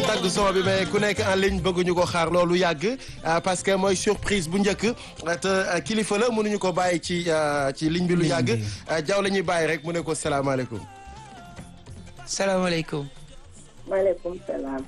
dagg son bi mais ku nekk en ligne bëgguñu ko xaar loolu yàgg parce que mooy surprise bu njëkk te kilifa la mënuñu ko bàyyi ci ci ligne bi lu yàgg jaw la ñuy bàyyi rek mu ne ko salaamaaleykum. salaamaaleykum. maaleykum salaam.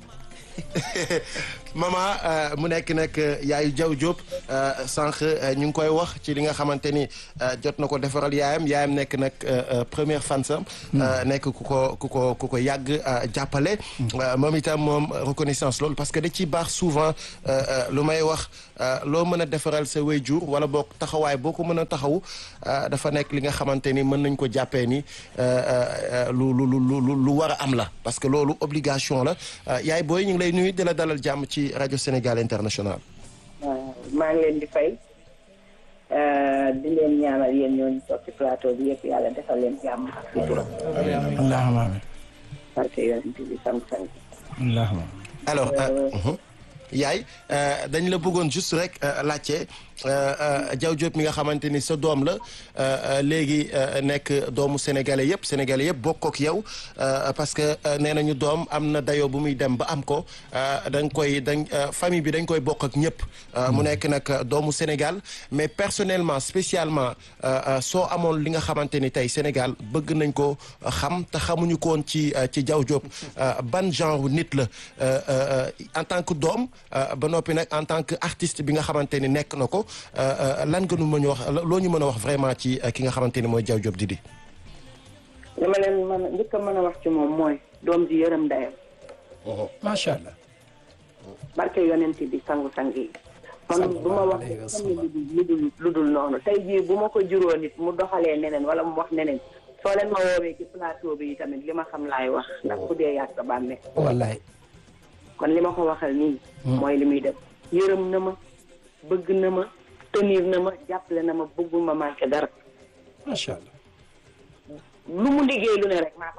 mama mu nekk nag yaayu Diaw Diop sànq ñu ngi koy wax ci li nga xamante ni jot na ko defaral yaayam yaayam nekk nag première fansam nekk ku ko ku ko ku ko yàgg jàppale moom itam moom reconnaissance loolu parce que da ciy baax souvent lu may wax loo mën a defaral sa waajur wala boo taxawaay boo ko mën a taxaw dafa nekk li nga xamante ni mën nañ ko jàppee ni lu lu lu lu war a am la parce que loolu obligation la yaay booy ñu ngi lay nuyu di la dalal jàmm ci rajo Sénégal International. maa ngi leen di fay di leen ñaanal yéen ñooñu toog ci plateau bi yëpp yàlla defal leen jàmm ak sutura. allahumma amiin. parce que yonent bi sam sam. allahumma. alors yaay dañ la bëggoon juste rek laajte Diaw Diop mi nga xamante ni sa doom la léegi nekk doomu sénégalais yëpp sénégalais yëpp bokk ak yow parce que nee nañu doom am na dayoo bu muy dem ba am ko dañ koy dañ famille bi dañ koy bokk ak ñëpp. mu nekk nag doomu Sénégal mais personnellement spécialement soo amoon li nga xamante ni tey Sénégal bëgg nañ ko xam te xamuñu ko woon ci ci Diaw Diop ban genre nit la en tant que doom ba noppi nag en tant que artiste bi nga xamante ni nekk na ko. lan nga nu mën a wax loo ñu mën a wax vraiment ci ki nga xamante ni mooy Diaw Diop Didi. li ma leen mën a njëkk a mën a wax ci moom mooy doom ji yërëm ndeyam. macha allah. barke yonent bi sangu sang yi. man bu ma wax lu dul lu dul noonu tey jii bu ma ko juróo nit mu doxalee neneen wala mu wax neneen soo leen ma woowee ci plateau bi tamit li ma xam laay wax ndax ku dee yàgg sa bàmmee. wallaay. kon li ma ko waxal nii. mooy li muy def yërëm na ma bëgg na ma. tenir na ma jàppale na ma bëggul ma manqué dara. macha allah. lu mu liggéey lu ne rek maa ko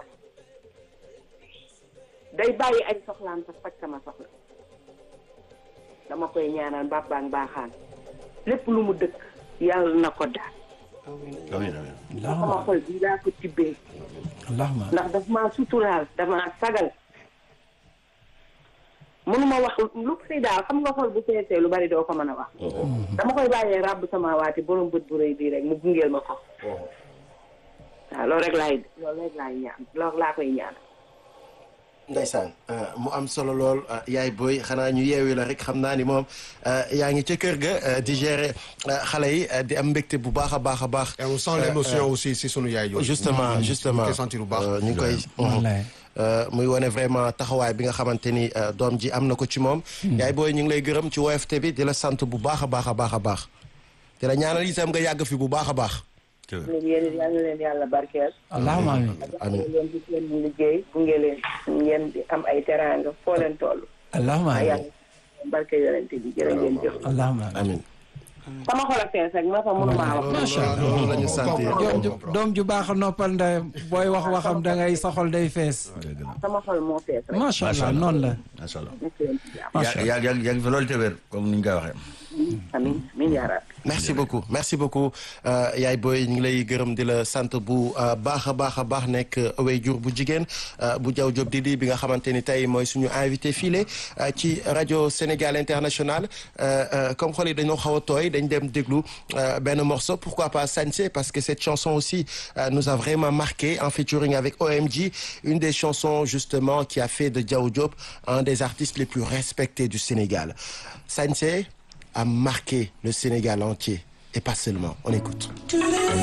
day bàyyi ay soxlaam sax faj sama soxla dama koy ñaanal bàbbaan baaxaan lépp lu mu dëkk yàlla na ko daal. amiin amiin. sama xol bii daa ko tibbee. allahumma. ndax daf maa suturaal daf maa sagal. mënuma wax lu si daal xam nga xol bu feesee lu bari doo ko mën a wax. dama koy bàyyee ràbb sama waati borom bët bu rëy bii rek mu gungeel ma ko. waaw loolu rek laay loolu rek laay ñaan loolu laa koy ñaan. Ndeysaan mu am solo lool yaay booy xanaa ñu yeewi la rek xam naa ni moom yaa ngi ca kër ga di gérer xale yi di am mbégte bu baax a baax a baax. et on sent l'émotion aussi si sunu yaay jooju. justement justement ñu koy sentir bu baax. ñu ngi koy. muy wane vraiment taxawaay bi nga xamante ni doom ji am na ko ci moom. yaay booy ñu ngi lay gërëm ci woyofte bi di la sant bu baax a baax a baax a baax. di la ñaanal itam nga yàgg fi bu baax a baax. léegi yéen it yal na leen yàlla barkeel. allahumma amiin. amiin leen di seen liggéey gunge leen ngeen di am ay teraanga foo leen toll. allahumma amiin. yàlla barke yonente bi jërë ngeen jëf. allahumma amiin. amiin. sama xol a fees rek ma fa mënuma wax. macha allah loolu la ñu sentir. doom ju doom ju baax a noppal ndeyam booy wax waxam da ngay soxol day fees. sama xol moo fees rek. macha allah noonu la. macha allah. nekk leen ci jàmm. macha allah yaa yaa yaa ngi fi loolu te wér comme ni ñu koy waxee. amiin amiin yaa rabbi. merci beaucoup merci beaucoup yaay booy ñu ngi lay gërëm di la sant bu baax a baax a baax nekk waajur bu jigéen bu Diaw Diop Didi bi nga xamante ni tey mooy suñu invité filé ci rajo Sénégal International comme xol yi dañoo xaw a tooy dañ dem déglu benn morceau pourquoi pas Sañse parce que cette chanson aussi nous a vraiment marqué en featuring avec OMG une des chansons justement qui a fait de Diaw Diop un des artistes les plus respectés du Sénégal Sañse a marqué le Sénégal entier et pas seulement on écoute